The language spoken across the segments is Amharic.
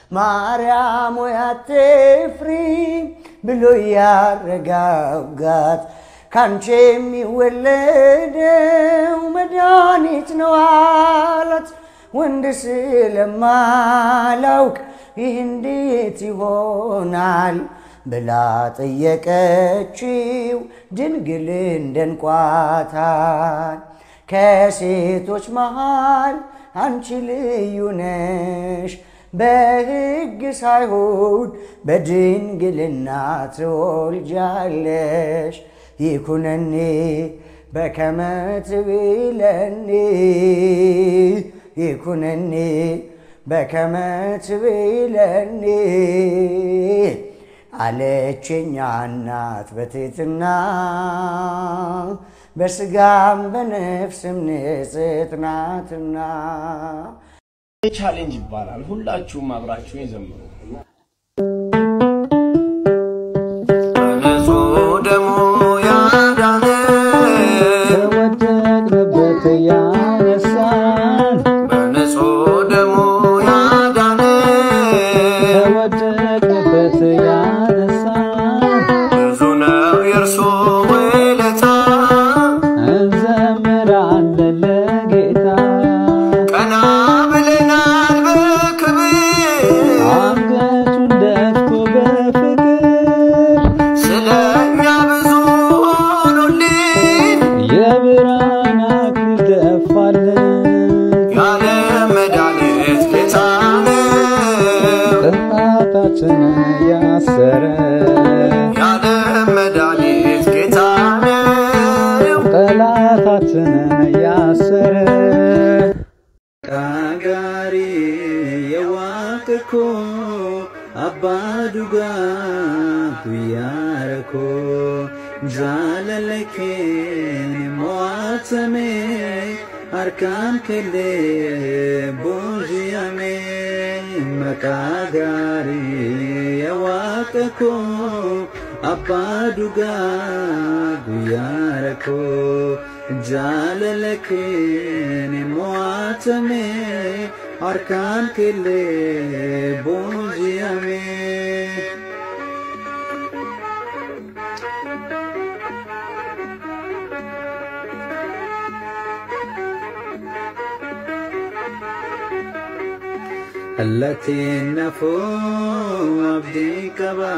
ማርያም ሆይ አትፍሪ ብሎ ያረጋጋት ካንቺ የሚወለደው መድኃኒት ነው አላት። ወንድ ስለማላውቅ ይህ እንዴት ይሆናል ብላ ጠየቀችው። ድንግል እንደንቋታል ከሴቶች መሃል አንቺ ልዩ ነሽ፣ በሕግ ሳይሆን በድንግልና ትወልጃለሽ። ይኩነኒ በከመ ትቤለኒ ይኩነኒ በከመ ትቤለኒ አለችኛ እናት በትሕትና በስጋም በነፍስም ንጽሕት ናትና። ቻሌንጅ ይባላል። ሁላችሁም አብራችሁ ይዘምሩ። በንጹህ ደሙ ያዳነን ከወደቅንበት ያነሳን በንጹህ ደሙ ያዳነን ከወደቅንበት ያነሳን ብዙ ነው የእርሱ ውለታ እንዘምራለን ለጌታ ቀና ብለናል በክብር አንገቱን ደፍቶ በፍቅር ስለኛ ብዙ ሆኖልን የብርሃን አክሊል ደፋልን ያለ መድኃኒት ጌታ ነው ጥፋታችንን ያሰረ ያለ መድኃኒት ጌታ ነው ጠላታችንን ያሰረ ቃጋሪ የዋቅኮ አባዱጋ ጉያረኮ ጃለለኬን ሞዋተሜ አርካን ከሌ ቦዥያሜ መቃጋሪ የዋቅኮ አባዱጋ ጉያረኮ ጃለለኬን ሞዋተሜ አርካን ከሌ ቦዥያሜ التي نفو عبدي كبا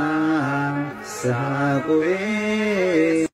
ساقوي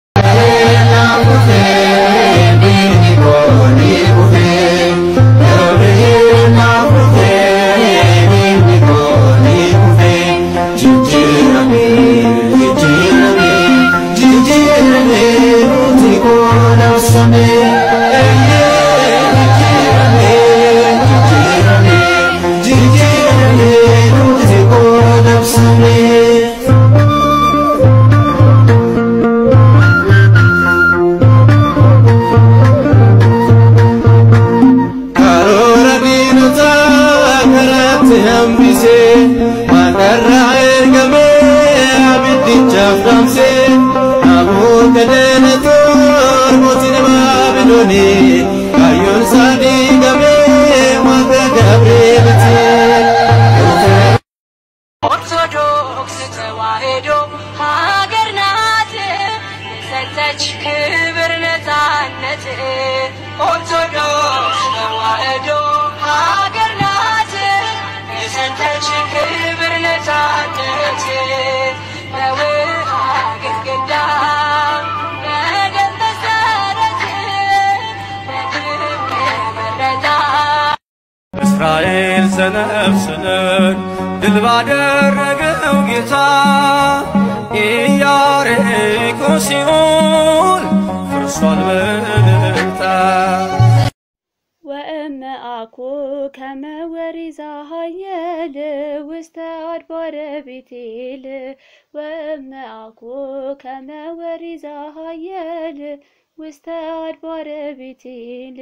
karoora diinota karatti hambise waaqarraa ergamee abiddichaaf dhaamse namoota deenatoon mootiin baabiloonii kaayyoon isaa diigamee waaqa gabrieliti ኦርቶዶክስ ተዋሕዶ ሀገር ናት የሰጠች ክብር ነፃነት። ኦርቶዶክስ ተዋሕዶ ሀገር ናት የሰጠች ክብር ነፃነት። በውሃ ግድግዳ በደም መሰረት በክብር የመረጣ እስራኤል ሰነፍስንን ድል ባደረገው ጌታ ኢያሪኮ ሲኦል ፍርሷል በእልልታ ወእመአኩ ከመ ወሪዛ ሀየል ውስተ አድባረ ቤቴል ወእመአኩ ከመ ወሪዛ ሀየል ውስተ አድባረ ቤቴል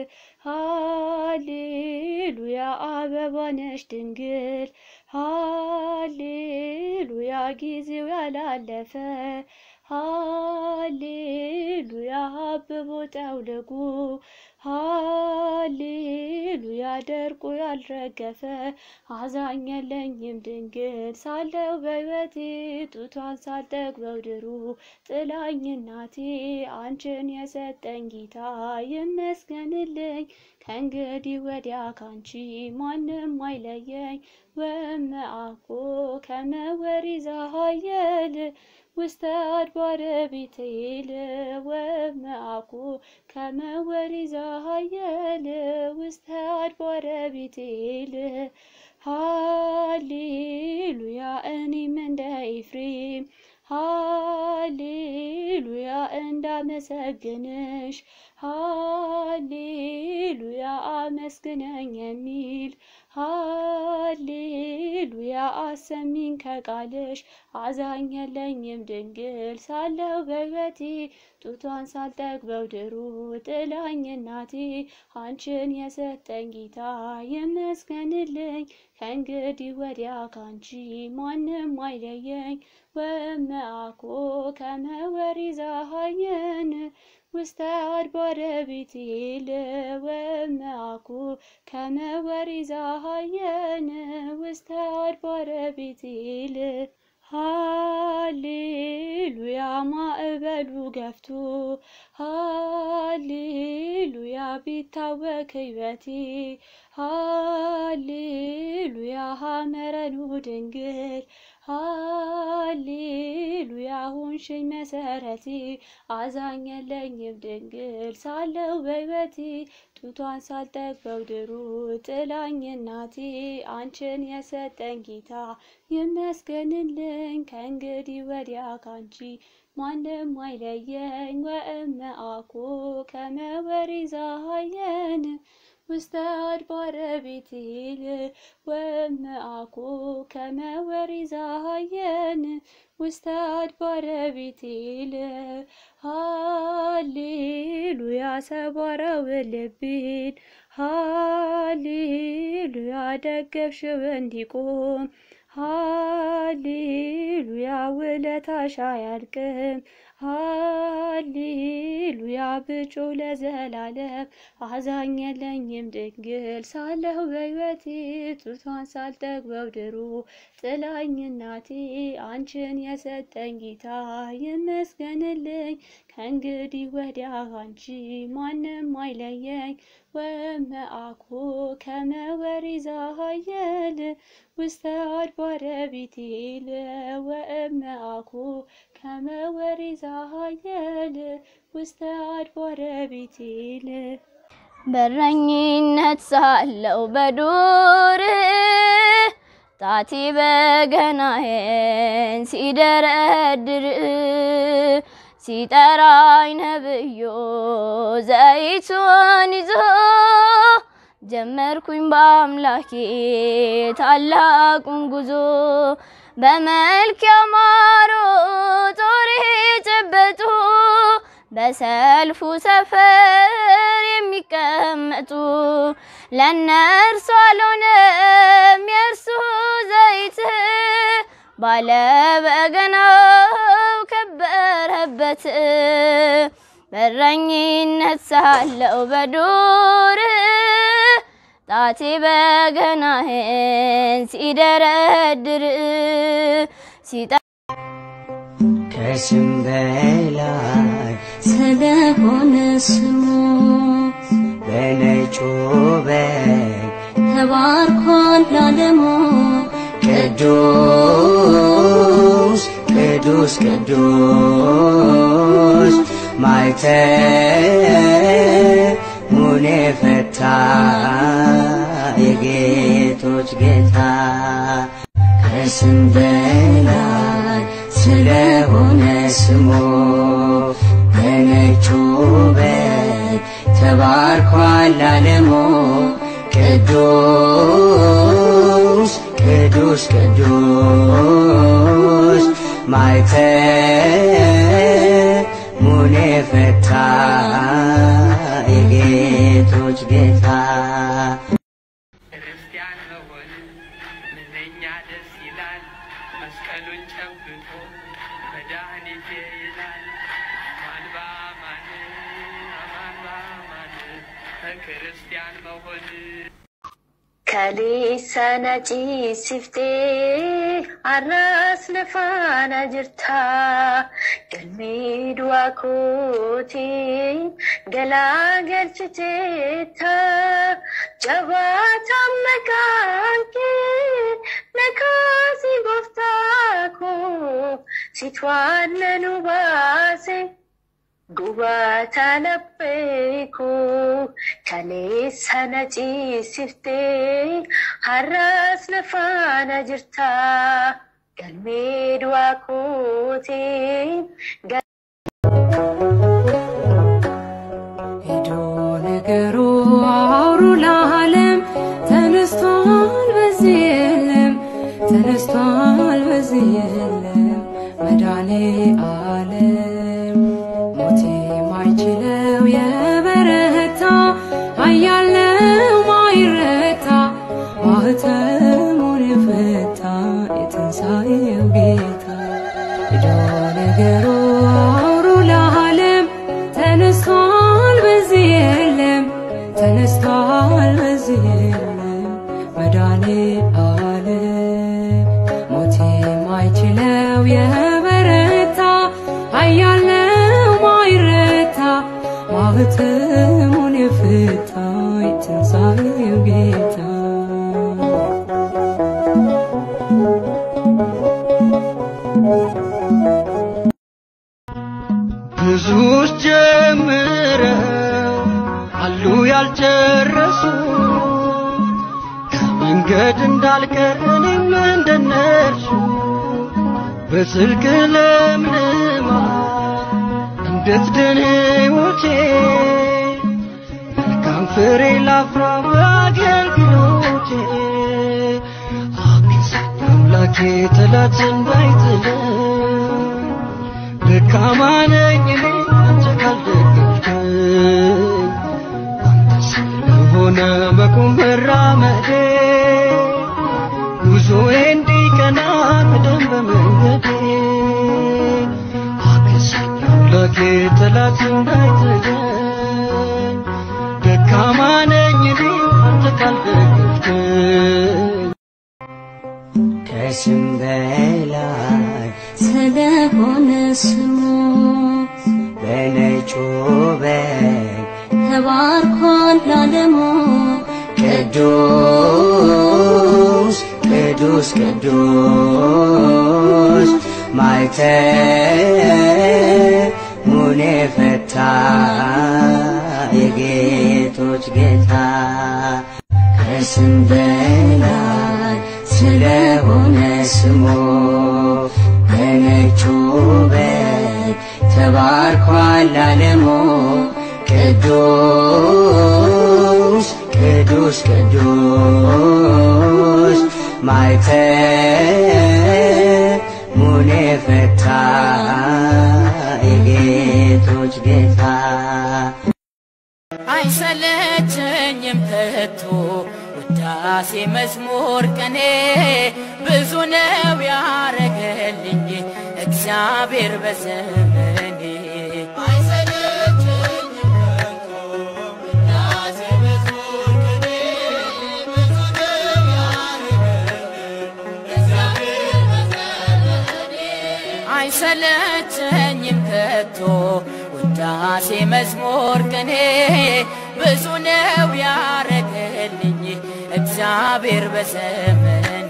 ሃሌሉያ አበባነሽ ድንግል ሃሌሉያ ጊዜው ያላለፈ ሃሌሉያ አብቦ ጠውልጉ ሃሌሉያ ደርቆ ያልረገፈ አዛኝ የለኝም ድንግል ሳለው በሕይወቴ ጡቷን ሳልጠግበው ድሩ ጥላኝ እናቴ አንቺን የሰጠኝ ጌታ ይመስገንልኝ ከእንግዲህ ወዲያ ካንቺ ማንም አይለየኝ ወመአኮ ከመ ወሪዛ ኃየል ውስተ አድባረ ቤቴል ወመአኮ ከመ ወሪዛ ኃየል ውስተ አድባረ ቤቴል ሃሌሉያ እኔም እንደ ኤፍሬም ሃሌሉያ እንዳመሰግንሽ ሃሌሉያ አመስግነኝ የሚል ሃሌሉያ አሰሚኝ ከቃልሽ አዛኝ የለኝም ድንግል ሳለው በሕይወቴ ጡቷን ሳልጠግበው ድሩ ጥላኝ እናቴ አንቺን የሰጠኝ ጌታ ይመስገንልኝ ከእንግዲህ ወዲያ ካንቺ ማንም አይለየኝ ወመአኮ ከመ ወሪዛ ኃየን ውስተ አድባረ ቤቴል ወመአኮ ከመ ወሪዛ ኃየን ውስተ አድባረ ቤቴል ሃሌሉያ ማዕበሉ ገፍቶ ሃሌሉያ ቢታወክ ሕይወቴ ሃሌሉያ ሐመረኑ ድንግል ሃሌሉያ ሁንሽኝ መሰረቴ አዛኝ የለኝም ድንግል ሳለው በሕይወቴ ጡቷን ሳልጠግበው ድሩ ጥላኝ እናቴ አንቺን የሰጠኝ ጌታ ይመስገንልኝ ከእንግዲህ ወዲያ ካንቺ ማንም አይለየኝ ወእመአኮ ከመ ወሪዛ ኃየን ውስተ አድባረ ቤቴል ወመአኮ ከመ ወሪዛ ኃየን ውስተ አድባረ ቤቴል ሃሌሉያ ሰባራው ልቤን ሃሌሉያ ደገፍሽው እንዲቆም ሃሌሉያ ውለታሽ አያልቅም ሃሌሉያ ብጮ ለዘላለም አዛኝ የለኝም ድንግል ሳለሁ በሕይወቴ ጡቷን ሳልጠግበው ድሩ ጥላኝ እናቴ አንቺን የሰጠኝ ጌታ ይመስገንልኝ ከእንግዲህ ወዲያ አንቺ ማንም አይለየኝ ወመአኮ ከመ ወሪዛ ኃየል ውስተ አድባረ ቤቴል ወእመአኮ ከመ ወሪዛ ኃየል ውስተ አድባረ ቤቴል በረኝነት ሳለው በዱር ጣቴ በገናዬን ሲደረድር ሲጠራኝ ነብዮ ዘይቱን ይዞ ጀመርኩኝ በአምላኬ ታላቁን ጉዞ በመልክ ያማሩ ጦር የጨበጡ በሰልፉ ሰፈር የሚቀመጡ ለእነርሱ አልሆነም የእርሱ ዘይት ባለ በገናው ከበረበት በረኝነት ሳለው በዱር ጣቴ በገናህን ሲደረድር ሲጠ ከስም በላይ ስለሆነ ስሙ በነጩ በግ ተባርኳል ላለሙ ቅዱስ ቅዱስ ቅዱስ ማይተሙን የፈታ የጌቶች ጌታ ከስም በላይ ስለሆነ ስሙ በነጩ በግ ተባርኳል ዓለሙ ቅዱስ ቅዱስ ቅዱስ ማይተሙን የፈታ የጌቶች ጌታ ክርስቲያን መሆን ምንኛ ደስ ይላል። መስቀሉን ጨብጦ መድኃኒቴ ይላል። አማን በአማን አማን በአማን ክርስቲያን መሆን Kaleessana ciisiftee arraas lafaana jirta. Galmee du'aa kootiin galaa galchiteetta. Jabaataan maqaan kee nakaasii gooftaa koo situ aannan nu baase. Gubaataa laphee koo kaleessana ciisiftee har'aas lafaana jirta. Galmee du'aa kootiin ሄዶ ነገሩ አውሩ ለዓለም ተነስቷል በዚህ የለም ተነስቷል በዚህ የለም መድኃኔ ዓለም ሞት የማይችለው የበረታ ኃያል ነው ማይረታ ማኅተሙን የፈታ የትንሣኤው ጌታ ሄዶ ነገሩ አውሩ ለዓለም ተነስቷል በዚህ የለም ተነስቷል በዚህ የለም መድኃኔ ዓለም ሞት የማይችለው የበረታ ኃያል ነው ማይረታ ማኅተሙን የፈታ የትንሣኤው ጌታ ብዙዎች ጀምረው አሉ ያልጨረሱ ከመንገድ እንዳልቀር እኔም እንደነርሱ በጽድቅ ለምልማ እንድትድን ሕይወቴ መልካም ፍሬ ላፍራ በአገልግሎቴ አግዘኝ አምላኬ ጠላትን ባይጥለኝ ደካማ ነኝ እኔ አንተ ካልደገፍከኝ አንተ ስለሆነ መቆም መራመዴ ጉዞዬ እንዲቀና ቅደም በመንገዴ አግዘኝ አምላኬ ጠላት እንዳይጥለኝ ደካማ ነኝ እኔ አንተ ካልደገፍከኝ ከስም በላይ ስለሆነ ስሙ በነጩ በግ ተባርኳል ላለሙ ቅዱስ ቅዱስ ቅዱስ ማይተሙን የፈታ የጌቶች ጌታ ከስም በላይ ስለሆነ ስሙ በነጩ በግ ተባርኳል ዓለሙ ቅዱስ ቅዱስ ቅዱስ ማይተሙን የፈታ የጌቶች ጌታ አይሰለቸኝም ከቶ ውዳሴ መዝሙር ቅኔ ብዙ ነው ያረገልኝ እግዚአብሔር በዘመኔ አይሰለቸኝም ከቶ ውዳሴ መዝሙር ቅኔ ብዙ ነው ያረገልኝ እግዚአብሔር በዘመኔ አይሰለቸኝም ከቶ ውዳሴ መዝሙር ቅኔ ብዙ ነው ያረገልኝ እግዚአብሔር በዘመኔ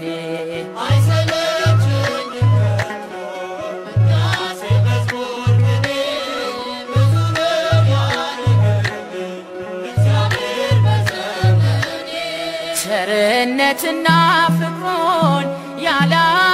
አይሰለቸኝም ከቶ ውዳሴ መዝሙር ቅኔ ብዙ ነው ያረገልኝ እግዚአብሔር በዘመኔ ቸርነትና ፍቅሩን ያላ